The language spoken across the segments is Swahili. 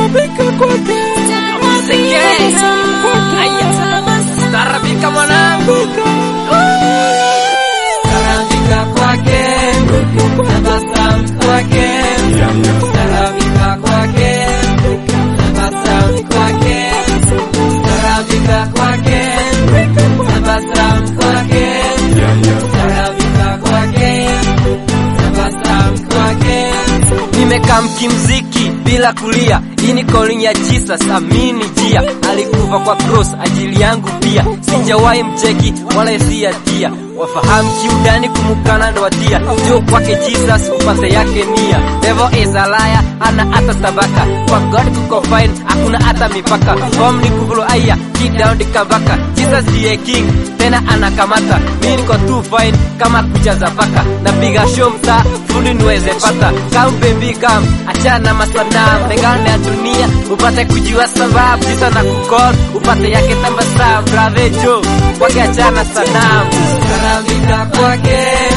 Staarabika kwake. Staarabika mwanangu, staarabika kwake, tabasamu kwake, staarabika kwake, tabasamu kwake, staarabika kwake, tabasamu kwake, staarabika kwake, tabasamu kwake. Nimekaa mkimziki bila kulia, hii ni calling ya Jesus, amini jia. Alikufa kwa cross ajili yangu pia, sijawahi mcheki wala siatia. Wafahamu kiundani kumukana ndo watia, jo kwake Jesus upate yake nia. Devil is a liar, ana hata tabaka, kwa God kuko fine, hakuna hata mipaka. Form ni kuvulo aya, keep down the kabaka. Jesus ndiye king, tena anakamata. Mimi niko too fine kama kucha za paka, napiga show mtaa fundi niweze pata. Come baby come, achana masanamu, tengane ya dunia upate kujua sababu. Jesus na kukol upate yake tabasamu, brother Joe kwake achana sanamu. Staarabika kwake,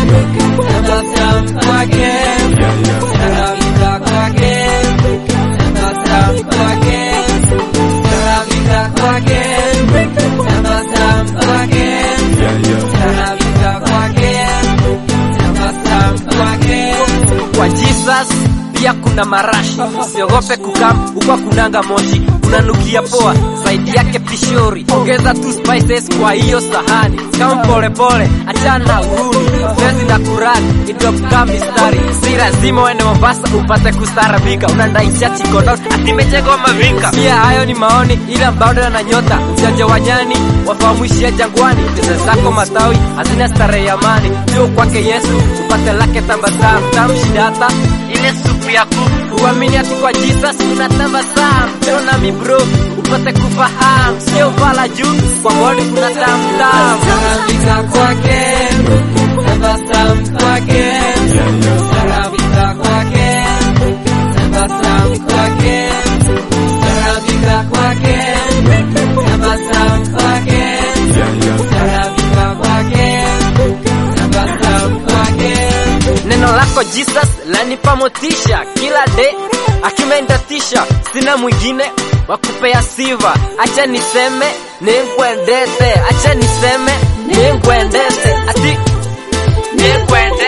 tabasamu kwake, staarabika kwake, tabasamu kwake, staarabika kwake, tabasamu kwake, staarabika kwake, tabasamu kwake. Kwa Jesus pia kuna marashi, usiogope kukam huko kunanga moshi, unanukia poa zaidi yake pishori. Ongeza tu spices kwa hiyo sahani, kama pole pole, achana uhuni zezi na kurani idopka mistari, si lazima uende Mombasa upate kustarabika, unandaisha chikono atimechegwa mavika. Pia hayo ni maoni, ila bado na nyota ujanja wa nyani wafahamishia jangwani, pesa zako matawi hazina starehe ya amani, ndio kwake Yesu upate lake tabasamu, tamshidata ile supu ya kuku, uamini ati kwa Jesus kuna tabasamu. Leo nami bro upate kufahamu, sio vala juu kwa God kuna tamtam. Staarabika kwake, tabasamu kwake, staarabika kwake, tabasamu kwake, staarabika kwake, tabasamu kwake, staarabika kwake, tabasamu kwake. Neno lako Jesus lanipa motisha kila day, akimendatisha sina mwingine wa kupea siva. Acha niseme ningwendete, acha niseme ningwendete, ati ningwendete